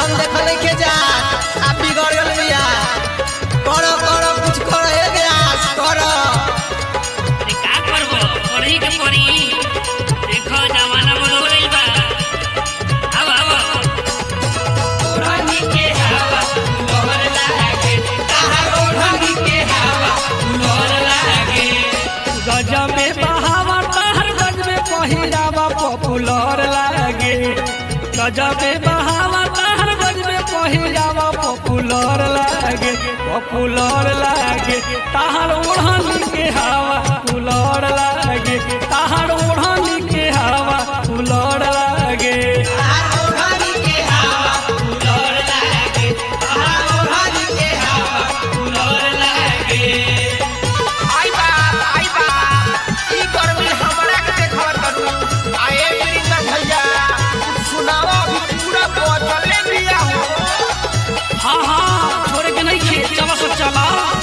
हम देखल के जा आप बिगड़ गल बिया करो करो कुछ करो ए गयास करो अरे का करबो पढ़ी के पढ़ी देखो जमाना बदल गइल बा अब अब ओढ़नी के हवा लोहर लागे ताहर ओढ़नी के हवा लोहर लागे गजबे बहावा तहर गजबे पहिरावा पॉपुलर लागे गजबे बहावा तहर गजबे पहिरावा पॉपुलर लागे पॉपुलर लागे तहर ओढ़नी के हवा पुलर लागे तहर ओढ़नी के हवा पुलर लागे ओढ़नी के हवा लोहर लागे ताहर ओढ़नी के हवा लोहर लागे आई बात आई बात ई गर्मी हमरा के देखत करू आए वीरेंद्र भैया सुनावा अभी पूरा बदले दिया हो हाँ हाँ छोड़ के नहीं खे चला सब चला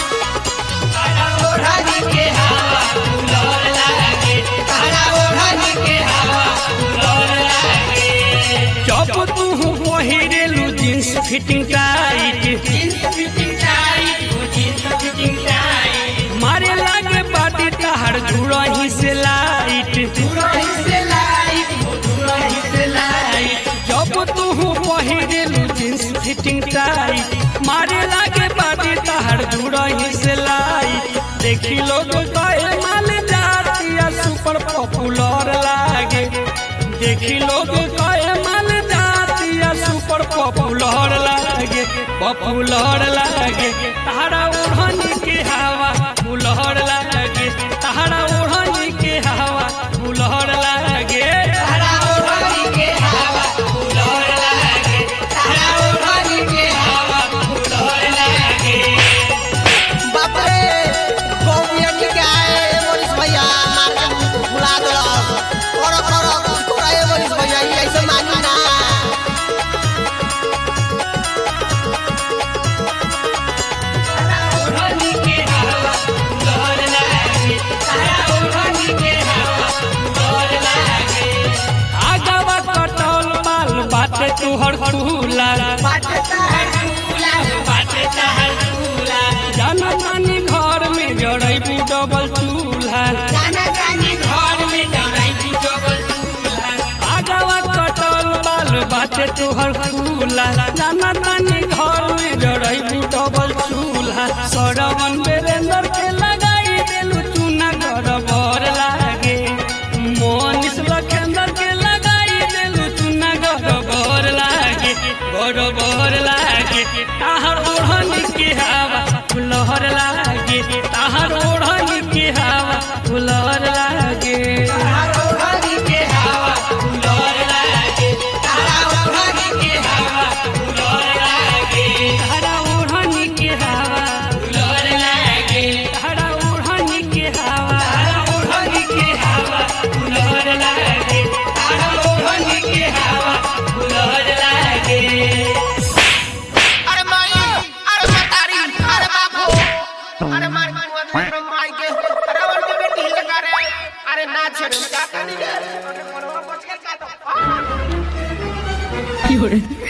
ओढ़नी के हवा लोहर लागे ताहर ओढ़नी के हवा लोहर लागे जब तू पहिरेलू जींस फिटिंग टाइट मारे लागे बाटी तहर जुड़ही से लाइट जब तू पहिरेलू जींस फिटिंग टाइट मारे लागे बाटी तहर जुड़ही से लाइट देखी लोग कहे माल जातिया सुपर पॉपुलर लागे देखी लोग कहे माल जातिया सुपर पॉपुलर लागे पॉपुलर लागे तारा ओढ़नी के हवा फुलहर लागे तारा ओढ़नी के हवा फुलहर लागे बाप रे गौमिया ठीक आए मोरिस भैया मार के भुला दो करो करो कुछ करो ए मोरिस भैया ई ऐसे मानी ना आगवा कटल माल बाटे तुहर फूला जाना तानी घर में जड़ैबू डबल चूल्हा आगवा कटल माल बाटे तुहर फूला जाना तानी घर में जड़ैबू डबल चूल्हा सरवन बेरेंदर के लगाई देलू चूना घर बर लागे मोनिस लखेंदर के लगाई देलू चूना घर बर लागे बर बर लागे ताहर ओढ़नी के हवा फुलहर लागे ताहर ओढ़नी के हवा फुलहर लागे ताहरा ओढ़नी के हवा ताहरा ओढ़नी के हवा अरे माई अरे मतारी अरे बापू अरे मार अरे माई के अरे और के बेटी लगा रे अरे ना छोड़ का करी रे अरे मनवा बच के का तो 有人，